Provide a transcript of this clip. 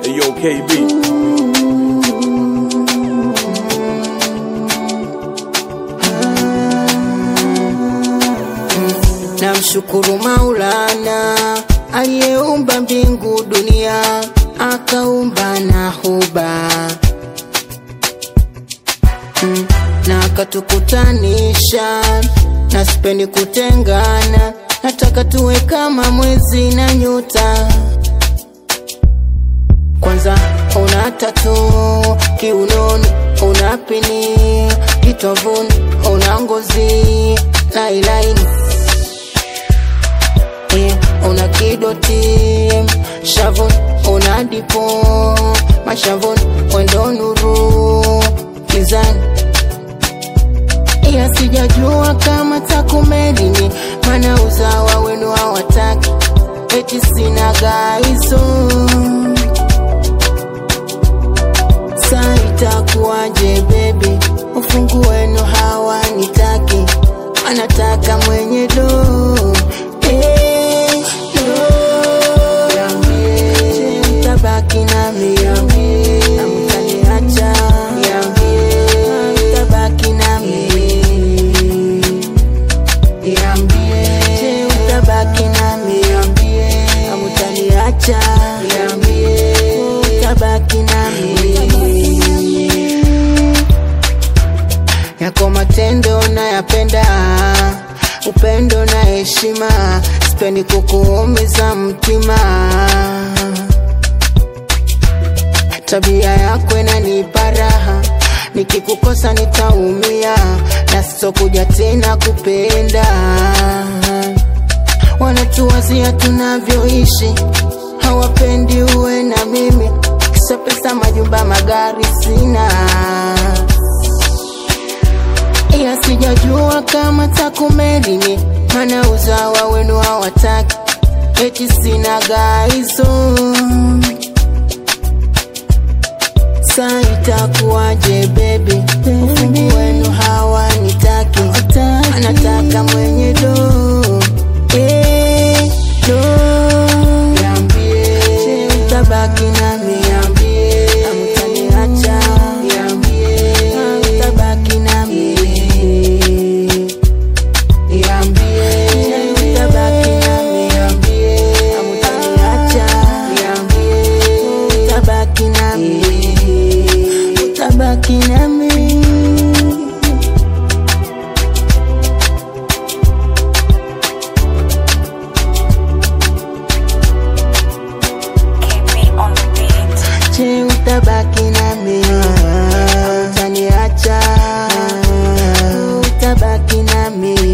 Ayo KB. Namshukuru Maulana aliyeumba mbingu dunia, akaumba na huba Mm, na akatukutanisha, na sipendi kutengana, nataka tuwe kama mwezi na nyota. Kwanza una tatu kiunoni, una pini kitovuni, una ngozi lailaini yeah, una kidoti shavuni, una dipo mashavuni, wendo nuru kizani, ila sijajua kama takumelini, mana uzawa wenu hawataki, eti sina gaizo Sa itakuwaje baby, ufungu wenu hawanitaki, anataka mwenye do eh, do. Niambie, mtabaki nami na mtaniacha, mtabaki nami Niambie, mtabaki nami na mtaniacha, mtabaki nami yako matendo nayapenda, upendo na heshima, sipendi kukuumiza mtima. Tabia yako inanipa raha, nikikukosa nitaumia, na sitokuja tena kupenda. Wanatuwazia tunavyoishi, hawapendi uwe na mimi, kisa pesa, majumba, magari sina ila sijajua kama takumelini, mana uzawa wenu hawataki, eti sina gaizo. Sa itakuwaje baby, ufungu wenu hawanitaki, anataka mwenye do eh, do. Niambie, mtabaki nami, amtaniacha, mtabaki nami Niambie, utabaki nami, hamtaniacha. Utabaki nami, utabaki nami. KB on the beat. Je, utabaki nami, hamtaniacha. Utabaki nami